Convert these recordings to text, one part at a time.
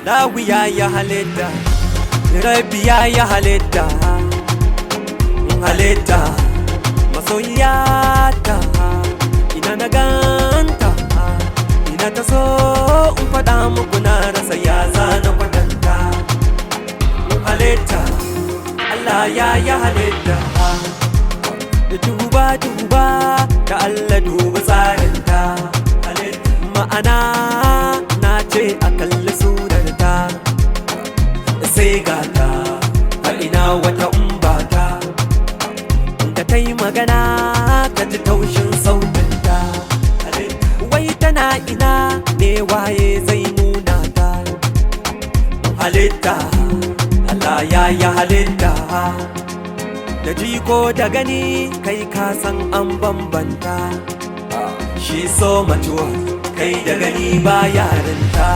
Allahu ya yi halitta Rabbi ya yi halitta halitta masoyiyata ina na ganta ina ta so in faɗa muku na rasa ya zana kwatanta halitta Allah ya yi halitta duba duba da Allah duba tsarinta ma'ana na ce a kalli surarta sai gata a ina wata umbata da ta yi magana ka ji taushin sautinta wai tana ina ne waye zai nuna ta halitta Allah ya yi halitta da jiko da gani kai ka san an bambanta shi so matuwa kai da gani ba yarinta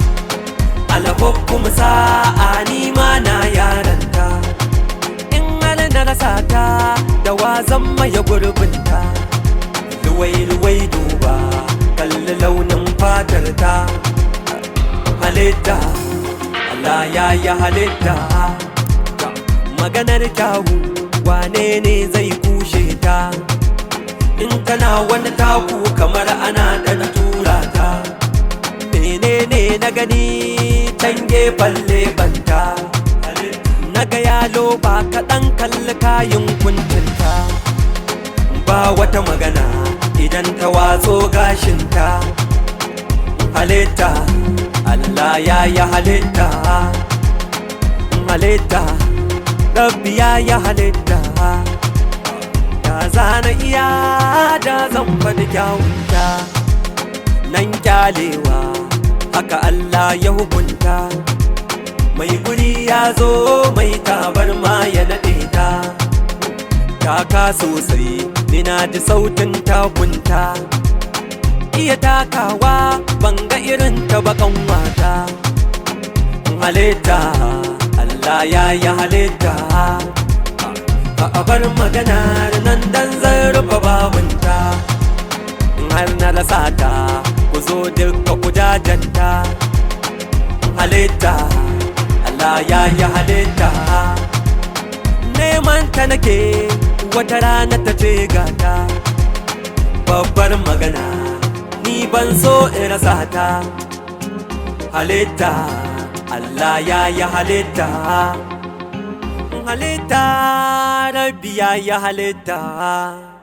kuma sa'a ni ma na yaranta in hal na rasa ta da wazan maye gurbinta luwai-luwai duba kalli launin fatar ta halitta Allah ya yi halitta maganar kyawu wane ne zai kushe ta in tana wani taku kamar ana da tura ta menene na gani can gefen lebanta na ga yalo ba kaɗan kalli kayan kuntinta ba wata magana idan ta watso gashinta halitta Allah ya yi halitta halitta rabbi ya yi halitta da zana iya da zan faɗi kyawunta nan kyalewa haka Allah ya hukunta mai guri ya zo mai tabar ma ya naɗe ta taka sosai nina ji sautin takunta iya takawa banga irin ta bakan wata halitta Allah ya yi halitta a bar maganar nan dan zan rufe babunta har na rasa ta ku zo duka ku jajanta halitta Allah ya yi halitta neman ta nake wata rana ta ce gata babbar magana ni ban so in rasa ta halitta Allah ya yi halitta halitta rabbi ya yi halitta